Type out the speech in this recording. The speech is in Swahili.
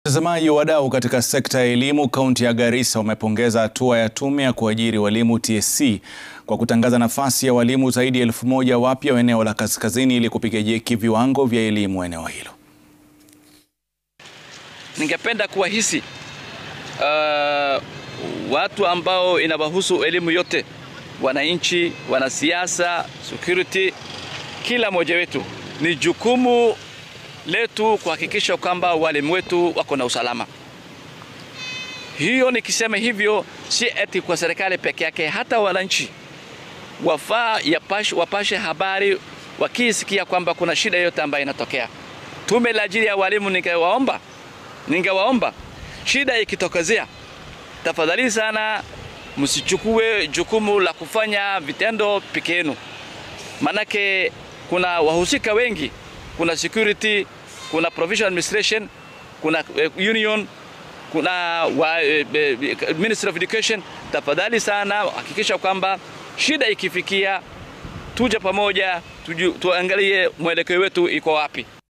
Watazamaji, wadau katika sekta ya elimu kaunti ya Garissa wamepongeza hatua ya tume ya kuajiri walimu TSC kwa kutangaza nafasi ya walimu zaidi ya elfu moja wapya wa eneo la kaskazini ili kupiga jeki viwango vya elimu eneo hilo. Ningependa kuwahisi uh, watu ambao inawahusu elimu yote, wananchi, wanasiasa, security, kila mmoja wetu, ni jukumu letu kuhakikisha kwamba walimu wetu wako na usalama. Hiyo nikisema hivyo, si eti kwa serikali peke yake, hata wananchi wafaa wapashe habari wakisikia kwamba kuna shida yote ambayo inatokea. Tume la ajili ya walimu, ningewaomba ningewaomba shida ikitokezea, tafadhali sana msichukue jukumu la kufanya vitendo peke yenu, manake kuna wahusika wengi kuna security, kuna provincial administration, kuna union, kuna wa, Ministry of Education. Tafadhali sana hakikisha kwamba shida ikifikia, tuje pamoja, tuangalie mwelekeo wetu iko wapi.